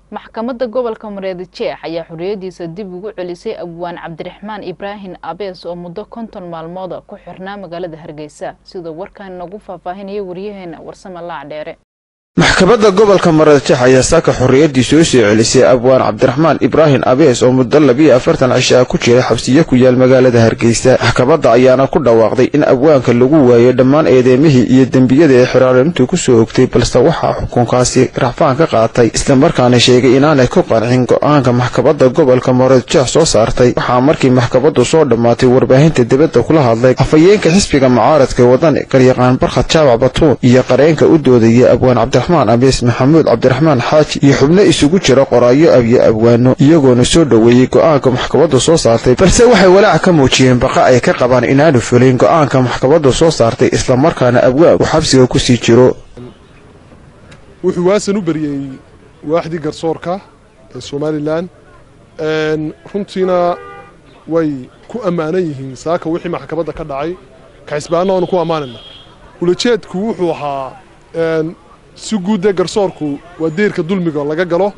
maxkamadda gobolka mareedijeex ayaa xorriyadiisa dib ugu celisay abwaan cabdiraxmaan ibraahim abees oo muddo konton maalmooda ku xirnaa magaalada hargeysa sidoo warkan nagu faahfaahinaya waryaheena warsame laac dheere maxkamadda gobolka mareedijeex ayaa saaka xorriyaddii soo soo celisay abwaan cabdiraxmaan ibraahim abees oo muddo labiyo afartan cisho ah ku jira xabsiyo ku yaal magaalada hargeysa maxkamadda ayaana ku dhawaaqday in abwaanka lagu waayo dhammaan eedeymihii iyo dembiyada ee xiraarintu ku soo ogtay balse waxaa xukunkaasi racfaan ka qaatay islamarkaana sheegay inaanay ku qancin go-aanka maxkamadda gobolka mareedijeex soo saartay waxaa markii maxkamaddu soo dhammaatay warbaahinta dibadda kula hadlay afhayeenka xisbiga mucaaradka wadani garyaqaan barkhad jaabac batuun iyo qareenka u doodaya abwaan cabdiraxmaan abees maxamuud cabdiraxmaan xaaji iyo xubno isugu jira qoraayo abiyo abwaano iyagoona soo dhoweeyey go-aanka maxkamaddu soo saartay balse waxay walaac ka muujiyeen baqa ay ka qabaan inaanu fulin go-aanka maxkamaddu soo saartay islamarkaana abwaanku xabsiga ku sii jiro wuxuu waasan u beriyey waaxdii garsoorka ee somalilan runtiina way ku ammaanan yihiin saaka wixii maxkamadda ka dhacay kaxisbaanna waanu ku ammaanayna ulajeedku wuxuu ahaa si guuddee garsoorku waa deyrka dulmiga laga galo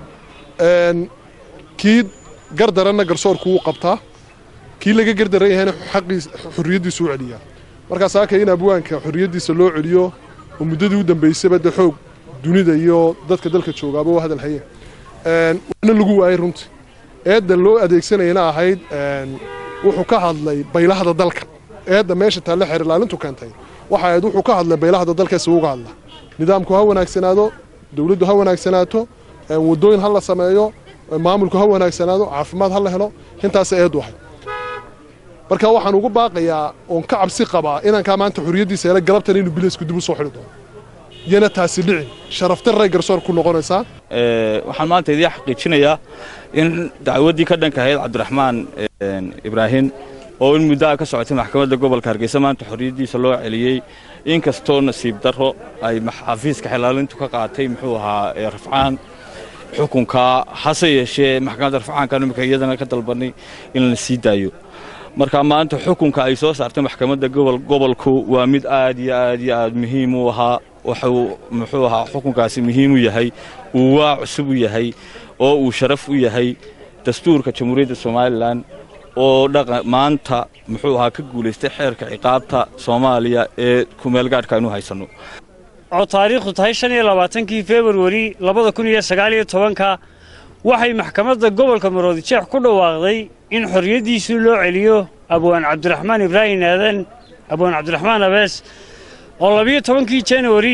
kii gardaranna garsoorku wuu qabtaa kii laga gardaran yahayna xaqii xorriyaddiisu u celiyaa markaa saaka in abwaanka xorriyaddiisa loo celiyo oo muddadii u dambaysaba dee xoog dunida iyo dadka dalka joogaaba u hadal hayeen waana lagu waayay runtii eedda loo adeegsanayana ahayd wuxuu ka hadlay baylahda dalka eedda meesha taalle xeer ilaalintu keentay waxa ahayd wuxuu ka hadlay baylahda dalkeesa uga hadla nidaamku ha wanaagsanaado dawladdu ha wanaagsanaato waddooyin ha la sameeyo maamulku ha wanaagsanaado caafimaad ha la helo intaasa eeddu ahayd marka waxaan ugu baaqayaa oon ka cabsi qabaa inankaa maanta xorriyaddiisa hele galabtan inuu bileysku dib u soo xidhi doono iyana taasi dhicin sharaftarray garsoor ku noqonaysaa waxaan maanta idiin xaqiijinayaa in dacwaddii ka dhanka ahayd cabdiraxmaan ibraahim oo in muddo ah ka socotay maxkamadda gobolka hargeysa maanta xorriyaddiisa loo celiyey inkastoo nasiib darro ay xafiiska xilaalintu ka qaatay muxuu ahaa rafcaan xukunka hase yeeshee maxkamadda rafcaanka imika iyadana ka dalbanay in la sii daayo marka maanta xukunka ay soo saartay maxkamadda gobolku waa mid aad iyo aad iyo aad muhiim u ahaa waxuu muxuu ahaa xukunkaasi muhiim u yahay uu waa cusub u yahay oo uu sharaf u yahay dastuurka jamhuuriyadda somalilan oo maanta muxuu ahaa ka guulaystay xeerka ciqaabta soomaaliya ee kumeelgaadhka aynu haysanno oo taariikhdu tahay shan iyo labaatankii februari labada kun iyo sagaaliyo tobanka waxay maxkamadda gobolka maroodijeex ku dhawaaqday in xorriyaddiisii loo celiyo abwaan cabdiraxmaan ibraahim aadan abwaan cabdiraxmaan abees oo labiyo tobankii januari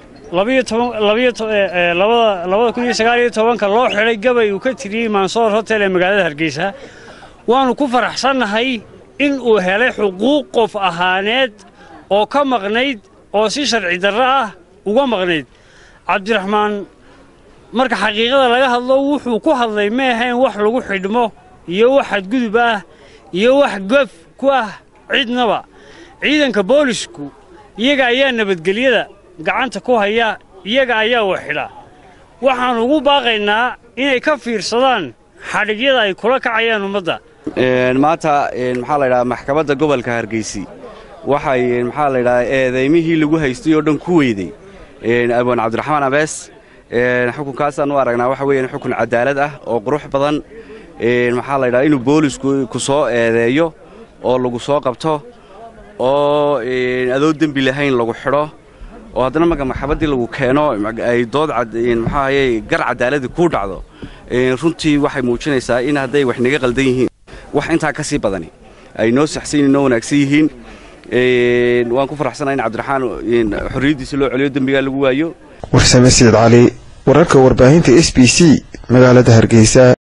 labada kun iyo sagaaliyo tobanka loo xidhay gabay uu ka tiriyey mansoor hotel ee magaalada hargeysa waannu ku faraxsannahay in uu helay xuquuq qof ahaaneed oo ka maqnayd oo si sharci darro ah uga maqnayd cabdiraxmaan marka xaqiiqada laga hadlo wuxuu ku hadlay ma ahayn wax lagu xidhmo iyo wax xadgudub ah iyo wax gof ku ah cidnaba ciidanka boolisku iyaga ayaa nabadgelyada gacanta ku haya iyaga ayaa wax xidha waxaannu ugu baaqaynaa inay ka fiirsadaan xadhigyada ay kula kacayaan ummadda maanta maxaa la ydhahaa maxkamadda gobolka hargeysi waxay maxaa la ydhahaa eedaymihii lagu haystay oo dhan ku weyday abwaan cabdiraxmaan abees xukunkaasaan u aragnaa waxa weeyaan xukun cadaalad ah oo qurux badan maxaa la ydhahaa inuu boolisku ku soo eedeeyo oo lagu soo qabto oo adoo dembi lahayn lagu xidho oo haddana marka maxkamaddii lagu keeno ay dood maxaahaye gar cadaaladi kuu dhacdo runtii waxay muujinaysaa in hadday wax naga qaldan yihiin wax intaa ka sii badani ay noo saxsan noo wanaagsan yihiin waan ku faraxsanaa in cabdiraxmaan xorriyaddiisa loo celiyo dembigaa lagu waayo warsame siid cali wararka warbaahinta s b c magaalada hargeysa